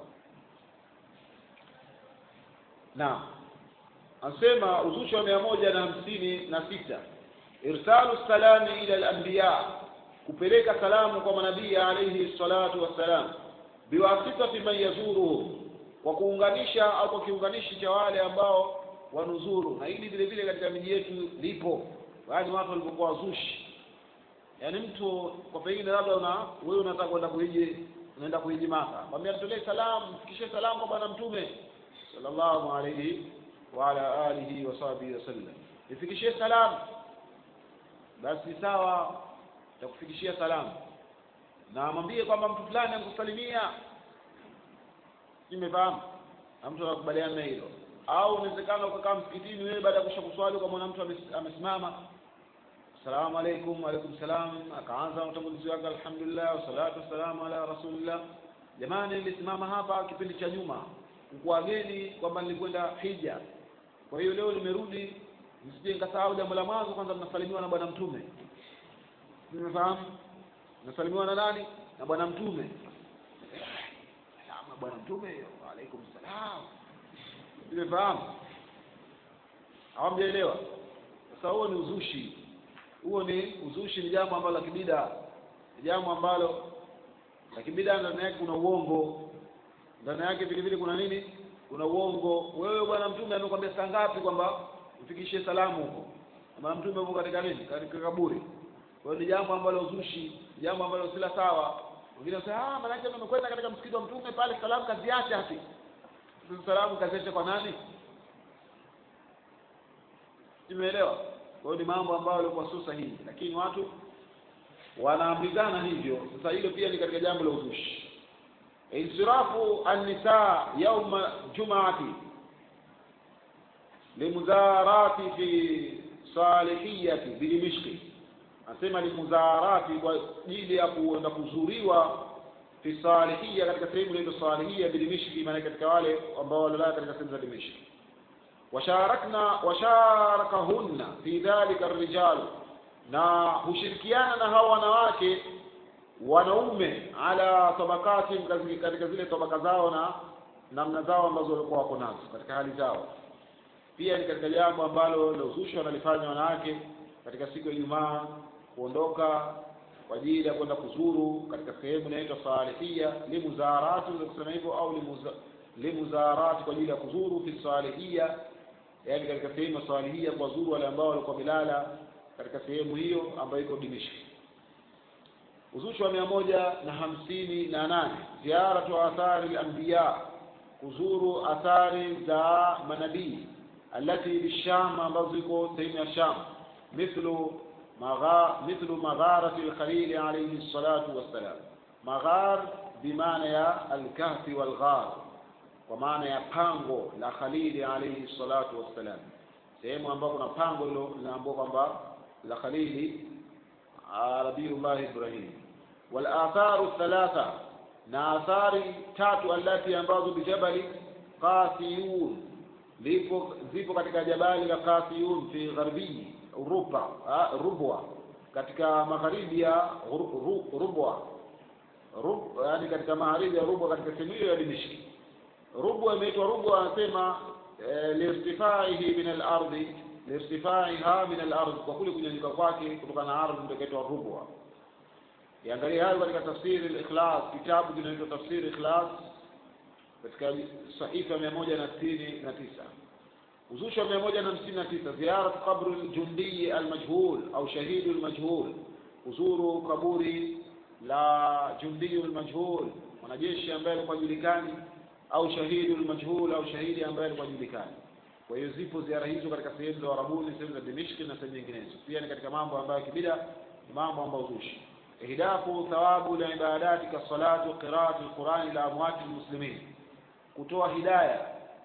naam anasema uzushi wa mia moja na hamsini na sita irsalu salami ila al-anbiya kupeleka salamu kwa manabii alayhi salatu wassalam biwasitati man yazuruhum kwa kuunganisha au kwa kiunganishi cha wale ambao wanuzuru na hili vile vile katika miji yetu lipo yaani watu walipokuwa wazushi yaani mtu kwa pengine labda una wewe unataka kwenda kuhiji unaenda kuhiji maka mwambie mtolee salamu mfikishie salamu kwa bwana mtume sallallahu alayhi wa ala alihi wa sahbihi wasallam ifikishie salamu basi sawa takufikishia salamu na mwambie kwamba mtu fulani amkusalimia nimefahamu na mtu anakubaliana na hilo au inawezekana ukakaa msikitini wewe baada ya kusha kuswali ukamwona mtu amesimama assalamu alaikum alaikum salam akaanza utangulizi wake alhamdulillah wassalatu wassalamu ala rasulillah jamani nilisimama hapa kipindi cha nyuma kukuageni kwamba nilikwenda hija kwa hiyo leo nimerudi msije nikasahau jambo la mwanzo kwanza mnasalimiwa na bwana mtume nimefahamu nasalimiwa na nani na bwana mtume salamu bwana mtume wa alaikum salam nimefahamu hawamjaelewa sasa huo ni uzushi huo ni uzushi ni jambo ambalo la kibida ni jambo ambalo la kibida ndani yake kuna uongo ndani yake vile vile kuna nini kuna uongo wewe bwana mtume amekwambia saa ngapi kwamba mfikishie salamu huko bwana mtume yuko katika nini katika kaburi kwa hiyo ni jambo ambalo uzushi jambo ambalo sila sawa wengine wanasema ah maana yake amekwenda katika msikiti wa mtume pale salamu kazi yake hapi salamu kazi yake kwa nani imeelewa kwa hiyo ni mambo ambayo yalikuwa sio sahihi lakini watu wanaambizana hivyo sasa hilo pia ni katika jambo la uzushi insirafu an-nisaa yawma jum'ati limuzarati fi salihiyati bidimishki anasema limuzarati kwa ajili ya kuenda kuzuriwa fi salihia katika sehemu inaitwa salihia bidimishki maana katika wale ambao walilala katika sehemu za dimishki washarakna washarakahunna fi dhalika ar-rijal na hushirikiana na hao wanawake wanaume ala tabakati katika zile tabaka zao na namna zao ambazo walikuwa wako nazo katika hali zao pia ni katika jambo ambalo lilozushwa wanalifanya wanawake katika siku ya Ijumaa kuondoka kwa ajili ya kwenda kuzuru katika sehemu inaitwa salihia limuzarati za kusema hivyo au limuza, limuzarati kwa ajili ya kuzuru fi salihia yani katika sehemu ya salihia kwa zuru wale ambao walikuwa milala katika sehemu hiyo ambayo iko Dimishki uzushi wa mia moja na hamsini na nane ziaratu athari al-anbiya kuzuru athari za manabii alati bisham ambazo ziko sehemu ya Sham mithlu magha mithlu magharati al-khalil alayhi salatu wassalam maghar bimaana ya al-kahfi wal-ghar kwa maana ya pango la Khalili alayhi salatu wassalam sehemu ambayo kuna pango hilo linaambiwa kwamba la Khalili Nabiyullah Ibrahim wal atharu thalatha na athari tatu allati ambazo bijabali Qasiyun lipo zipo katika jabali la Qasiyun fi gharbi Ruba Rubwa katika magharibi ya Rubwa Rub, yani katika magharibi ya Rubwa katika sehemu hiyo ya Dimishki Rubwa imeitwa Rubwa anasema e, lirtifaihi min al-ardi lirtifaiha min al-ard kwa kule kunyanyuka kwake kutokana na ardhi ndio kaitwa Rubwa Iangalie hayo katika tafsiri al-Ikhlas kitabu kinaitwa tafsiri Ikhlas katika sahifa mia moja na sitini na tisa uzushi wa mia moja na hamsini na tisa ziara qabru ljundii almajhul au shahidu lmajhul kuzuru kaburi la jundiyu lmajhul mwanajeshi ambaye alikuwa julikani au shahidu lmajhul au shahidi ambaye alikuwa julikani kwa hiyo zipo ziara hizo katika sehemu za Warabuni sehemu za Dimishki na sehemu nyinginezo pia ni katika mambo ambayo kibida ni mambo ambayo uzushi ihdafu thawabu la ibadati kasalati wa qiraati alqurani la amwati almuslimin kutoa hidaya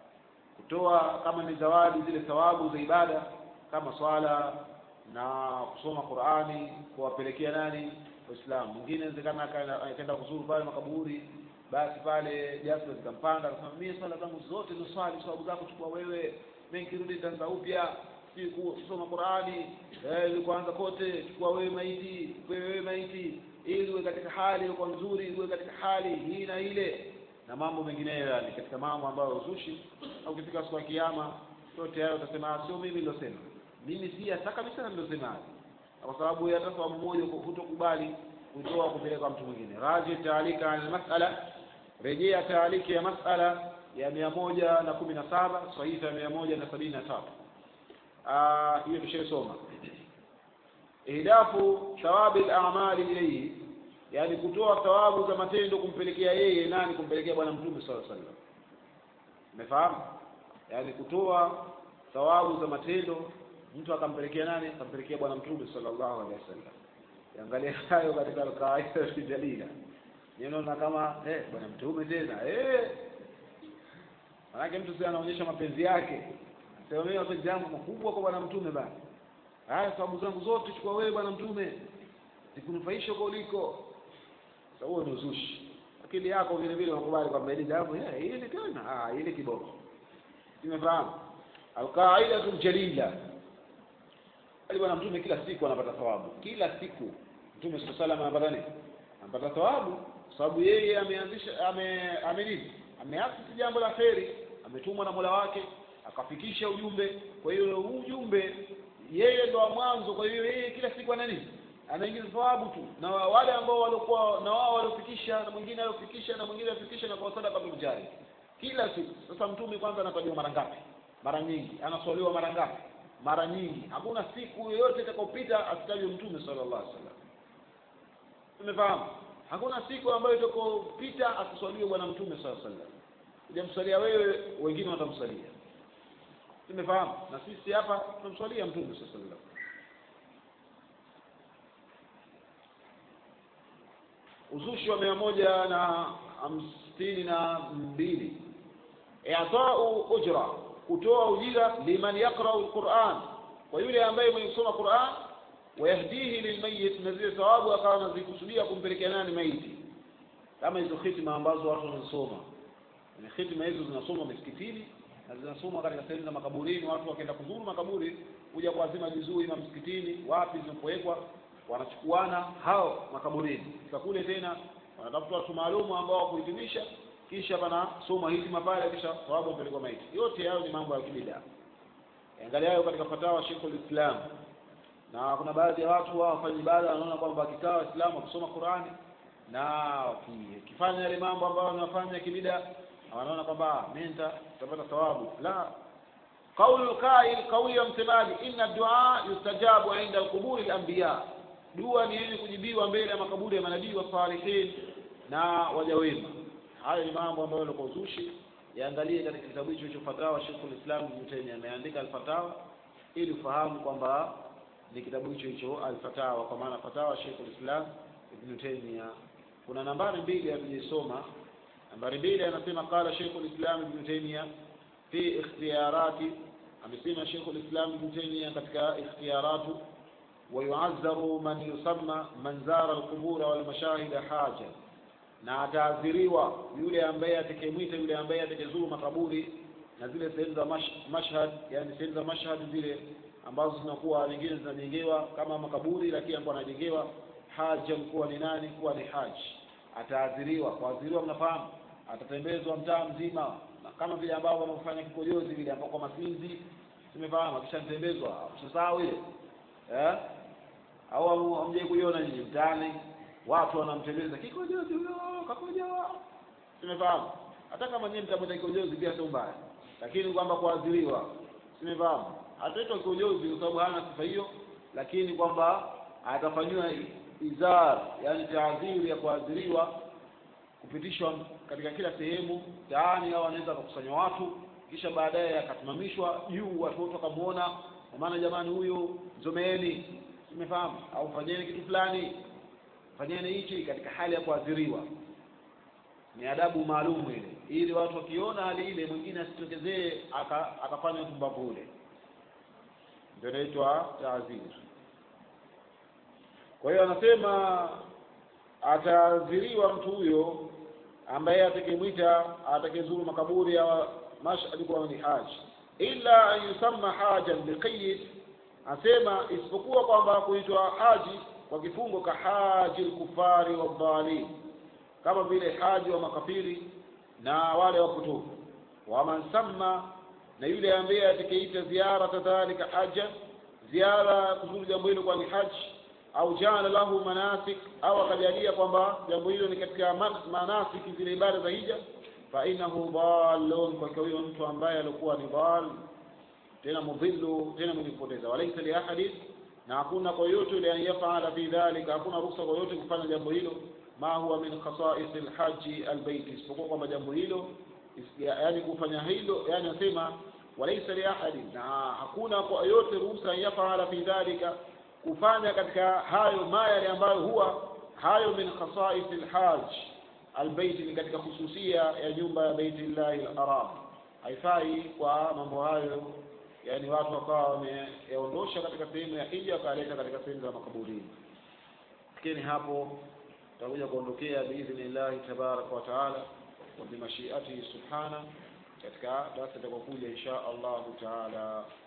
kutoa kama ni zawadi zile thawabu za ibada kama swala na kusoma Qur'ani kuwapelekea nani Waislamu mwingine inawezekana akaenda kuzuru pale makaburi basi pale jazba zikampanda akasema mimi swala zangu zote ni swali sababu zako chukua wewe mimi nikirudi nitaanza upya si kusoma Qur'ani eh ili kuanza kote chukua wewe maiti wewe maiti ili uwe katika hali iliyokuwa nzuri uwe katika hali hii na ile na mambo mengineyo yani katika mambo ambayo uzushi au ukifika siku ya kiyama yote hayo utasema sio mimi nilosema mimi si hata kabisa nilosema kwa sababu hata sababu moja hutokubali kutoa kupeleka mtu mwingine raji taalika al mas'ala rejea taaliki ya mas'ala ya mia moja na kumi na saba sahifa ya mia moja na sabini na tatu hiyo tushaisoma ihdafu thawabi al-a'mali ilayhi yani kutoa thawabu za matendo kumpelekea yeye nani kumpelekea bwana mtume sallallahu alaihi wasallam umefahamu yani kutoa thawabu za matendo mtu akampelekea nani akampelekea bwana mtume sallallahu alaihi wasallam angalia hayo katika al-qaida jalila ninaona kama eh bwana mtume tena eh manake mtu si anaonyesha mapenzi yake sema mimi mapenzi yangu makubwa kwa bwana mtume bana haya sababu zangu zote chukua wewe bwana mtume zikunufaisha huko uliko sasa huo ni uzushi akili yako vile vile unakubali kwamba hili jambo eh hili tena ah hili kiboko nimefahamu alqaidatu jalila ali bwana mtume kila siku anapata thawabu kila siku mtume sallallahu alaihi wasallam anapata nini anapata thawabu sababu yeye ameanzisha ame ame nini ameasisi jambo la kheri ametumwa na Mola wake akafikisha ujumbe kwa hiyo ujumbe yeye ndo wa mwanzo kwa hiyo yeye kila siku ana nini anaingiza thawabu tu na wale ambao walikuwa na wao waliofikisha na mwingine aliofikisha na mwingine aliofikisha na kwa sadaka bil jari kila siku sasa mtume kwanza anatajwa mara ngapi mara nyingi anaswaliwa mara ngapi mara nyingi hakuna siku yoyote itakayopita asitajwe mtume sallallahu alaihi wasallam umefahamu hakuna siku ambayo itakopita asiswaliwe bwana mtume sallallahu alaihi wasallam hujamswalia wewe wengine watamswalia tumefahamu na sisi hapa tunamswalia mtume sallallahu alaihi wasallam uzushi wa mia moja na hamsini na mbili i'tau ujra kutoa ujira liman yaqra'u alquran kwa yule ambaye mwenye kusoma Qur'an wayahdihi lilmayit na zile thawabu akawa anazikusudia kumpelekea nani maiti kama hizo hitima ambazo watu wanasoma ni hitima hizo zinasoma misikitini na zinasoma katika sehemu za makaburini watu wakienda kuzuru makaburi kuja kuazima vizuri na msikitini wapi zinapowekwa wanachukuana hao makaburini fika kule tena wanatafuta watu maalumu ambao wakuhitimisha kisha pana soma hitima pale kisha thawabu mpelekwa maiti yote hayo ni mambo ya kibida angalia hayo katika fatawa Sheikhul Islam na kuna baadhi ya watu wao wafanya ibada wanaona kwamba wakikaa waislamu wakisoma Qur'ani na wakifanya yale mambo ambayo wanafanya kibida wanaona kwamba mimi nitapata thawabu la قول القائل قول ya msemaji inna dua yustajabu inda alquburi alanbiya dua ni yenye kujibiwa mbele ya makaburi ya manabii wa salihin na waja wema hayo ni mambo ambayo yalikuwa uzushi yaangalie katika kitabu hicho cha fatawa Sheikhul Islam Ibn Taymiyyah ameandika al-fatawa ili ufahamu kwamba ni kitabu hicho hicho al-fatawa kwa maana fatawa Sheikhul Islam Ibn Taymiyyah kuna nambari mbili hatujisoma nambari mbili anasema qala Sheikh al-Islam Ibn Taymiyyah fi ikhtiyarati amesema Sheikh al-Islam Ibn Taymiyyah katika ikhtiyaratu ويعذر من يسمى من زار القبور والمشاهد حاجة na ataadhiriwa yule ambaye atakayemwita yule ambaye atakayezuru makaburi na zile sehemu za mash, mashhad yani sehemu za mashhad zile ambazo zinakuwa nyingine zinajengewa kama makaburi lakini ambapo anajengewa haja kuwa ni nani kuwa ni haji ataadhiriwa kuadhiriwa mnafahamu atatembezwa mtaa mzima na kama vile ambavyo wanaofanya kikojozi vile ambao kwa masinzi tumefahamu akishatembezwa msisahau ile eh au hamjai kuiona nyinyi mtaani watu wanamtembeza kikojozi huyo kakojoa tumefahamu hata kama nyinyi mtamwita kikojozi pia sio mbaya lakini kwamba kuadhiriwa tumefahamu ataitwa kikojozi kwa sababu hana sifa hiyo lakini kwamba atafanyiwa izar yani taadhiri ya kuadhiriwa kupitishwa katika kila sehemu taani au anaweza kukusanya watu kisha baadaye akasimamishwa juu watu wote wakamuona kwa maana jamani huyu mzomeeni umefahamu au fanyeni kitu fulani fanyeni hichi katika hali ya kuadhiriwa ni adabu maalum ile ili watu wakiona hali ile mwingine asitokezee akafanya upumbavu ule ndio inaitwa taadhiri kwa hiyo anasema ataadhiriwa mtu huyo ambaye atakemwita atakayezuru makaburi ya mashhad kwa ni haji illa an yusamma hajan biqayd asema isipokuwa kwamba kuitwa haji kwa kifungo ka haji al-kufari wa dhalim kama vile haji wa makafiri na wale wapotofu wa man samma na yule ambaye atakayeita ziara kadhalika haja ziara kuzuru jambo hilo kwa ni haji au jana lahu manasik au akajalia kwamba jambo hilo ni katika manasiki zile ibada za hija fa innahu dallun kwa huyo mtu ambaye alikuwa ni dal tena mudhillu tena mwenye kupoteza walaysa li ahadin na hakuna kwa yote yule anayefanya fi dhalika hakuna ruhusa kwa yote kufanya jambo hilo ma huwa min khasa'is alhaji albayt isipokuwa kwamba jambo hilo yani kufanya hilo yani nasema walaysa li ahadin na hakuna kwa yote ruhusa anayefanya fi dhalika kufanya katika hayo ma yale ambayo huwa hayo min khasa'is alhaj albayt ni katika hususia ya nyumba ya baitillahi alharam haifai kwa mambo hayo yani watu wakawa wameyaondosha katika sehemu ya hija wakaleta katika sehemu za makaburini lakini hapo tutakuja kuondokea biidhnillahi tabaraka wa taala wa bimashiatihi subhana katika darasa itakayokuja insha allahu taala